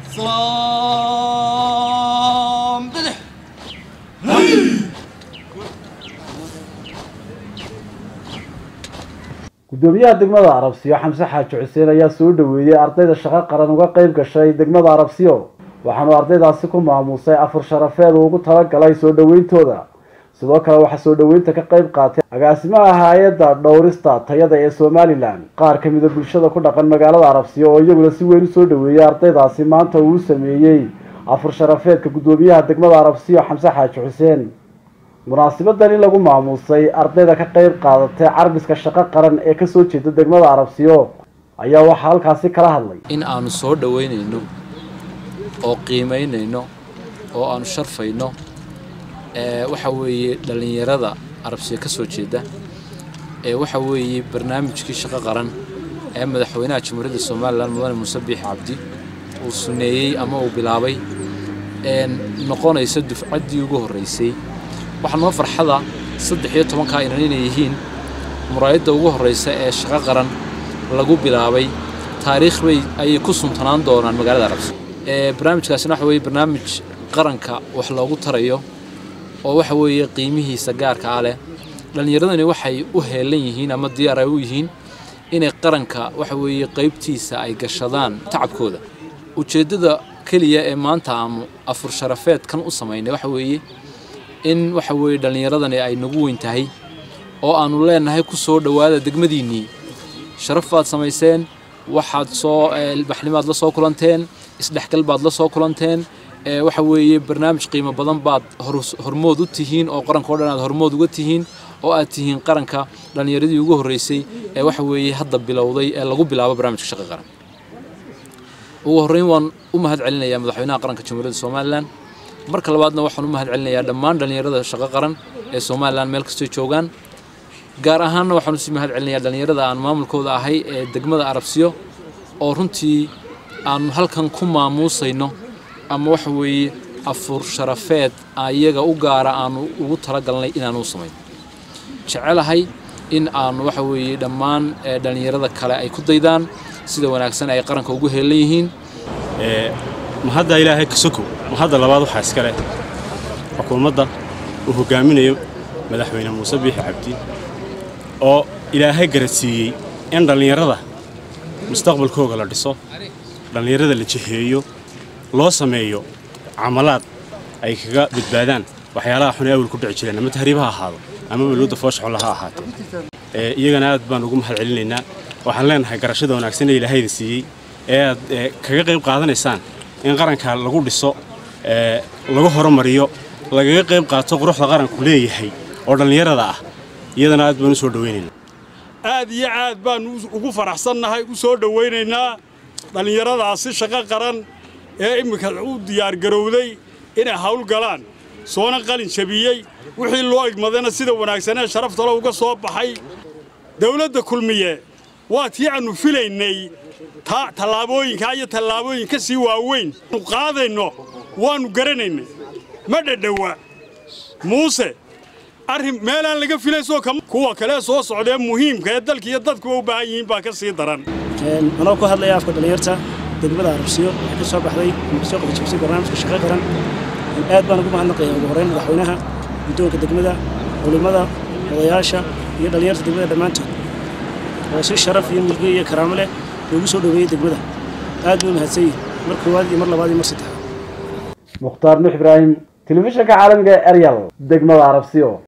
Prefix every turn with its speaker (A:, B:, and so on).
A: salaam bidix
B: gudoomiyaha degmada arabsiyo xamse xaaji xuseen ayaa soo dhaweeyey ardayda shaqo qaran uga qeyb gashay degmada arabsiyo waxaanu ardaydaasi ku maamuusay afur sharafeed uu ugu talagalay soo dhaweyntooda sidoo kale waxaa soo dhaweynta ka qeyb qaatay agaasimaha hay-adda dhowrista tayada ee somalilan qaar ka mida bulshada ku dhaqan magaalada arabsiyo oo iyaguna si weyn usoo dhaweeyey ardaydaasi maanta uu sameeyey afur sharafeedka gudoomiyaha degmada arabsiyo xamse xaaji xuseen munaasibadan in lagu maamuusay ardayda ka qeyb qaadatay carbiska shaqo qaran ee kasoo jeeda degmada arabsiyo ayaa waxaa halkaasi kala hadlay
C: in aanu soo dhoweynayno oo qiimaynayno oo aanu sharfayno ee waxa weeye dhallinyarada arabsiya ka soo jeeda ee waxa weeye barnaamijkii shaqo qaran ee madaxweynaha jamhuuriyadda somalilan mudane muuse biix cabdi uu suneeyey ama uu bilaabay ee noqonaysa dufcaddii ugu horraysay waxaa noo farxada saddex iyo tobankaa inan inay yihiin muraayadda ugu horraysa ee shaqo qaran lagu bilaabay taariikh bay ayay ku suntanaan doonaan magaalada arabsi ee barnaamijkaasina waxa weeye barnaamij qaranka wax loogu tarayo oo waxa weeye qiimihiisa gaarka ah leh dhallinyaradani waxay u heelan yihiin ama diyaar ay u yihiin inay qaranka waxa weeye qaybtiisa ay gashadaan tacabkooda ujeeddada keliya ee maanta aanu afur sharafeedkan u samaynay waxa weeye in waxa weeye dhallinyaradani ay nagu weyn tahay oo aanu leenahay ku soo dhowaada degmadiinnii sharaf baad samayseen waxaad soo ilbaxnimaad la soo kulanteen isdhexgal baad la soo kulanteen waxa weeye barnaamij qiimo badan baad hormood u tihiin oo qaranka o dhan aad hormood uga tihiin oo aad tihiin qaranka dhallinyaradii ugu horreysay ee waxa weeye hadda bilowday ee lagu bilaabo barnaamijka shaqa qaran ugu horreyn waan u mahad celinayaa madaxweynaha qaranka jamhuuriyadda somalilan marka labaadna waxaan u mahad celinayaa dhammaan dhallinyarada shaqo qaran ee somalilan meel kastoo joogaan gaar ahaanna waxaan usii mahad celinayaa dhallinyarada aan maamulkooda ahay ee degmada arabsiyo oo runtii aanu halkan ku maamuusayno ama waxa weeye afur sharafeed iyaga u gaara aanu ugu talagalnay inaanu u samayno jecelahay in aanu waxa weeye dhammaan dhallinyarada kale ay ku daydaan sida wanaagsan ay qaranka ugu heelan yihiin
D: mahadda ilaahay kasokow mahadda labaad waxaa iska leh xukuumadda uu hoggaaminayo madaxweyne muuse biixi cabdi oo ilaahay garadsiiyey in dhallinyarada mustaqbalkooga la dhiso dhallinyarada la jiheeyo loo sameeyo camalaad ay kaga badbaadaan waxyaalaha xun ee awal ku dhici jireen ama tahriib ha ahaado ama balwada fooshaxolla ha ahaatee iyagana aad baan ugu mahad celinaynaa waxaan leenahay garashada wanaagsan ee ilaahayda siiyey ee aad kaga qayb qaadanaysaan in qaranka lagu dhiso lagu horumariyo lagaga qayb qaato quruxda qaranku leeyahay oo dhallinyarada ah iyadana aad baan u soo dhowaynaynaa
E: aad iyo aad baan ugu faraxsannahay u soo dhowaynaynaa dhallinyaradaasi shaqo qaran ee imminka u diyaargarowday inay hawl galaan soona qalin jabiyey wixii loo igmadayna sida wanaagsanee sharaftalo uga soo baxay dawladda kulmiye waa tii aannu filaynay tallaabooyinkaa iyo tallaabooyin ka sii waaweyn nu qaadayno waannu garanaynay ma dhadhowa muuse arrin meelaan laga filaysoo kuwa kale soo socdee muhiimka ee dalka iyo dadkuwa u baahan yihiin baa ka sii daran
F: anoo ku hadlaya afka dhallinyarta degmada arabsiyo ee ka soo baxday ama kasoo qadajabsay barnaamijka shaqo qaran aad baan ugu mahadnaqaya ugu horreyn madaxweynaha guddoonka degmada culimmada odayaasha iyo dhallinyarta degmada dhammaantood oo si sharaf iyo milge iyo karaamo leh loogu soo dhoweeyey degmada aad buu mahadsan yihin mar koowaad iyo mar labaad iyo mar saddexaad
B: mukhtaar nuux ibraahim telefishinka caalamiga ee eryal degmada arabsiyo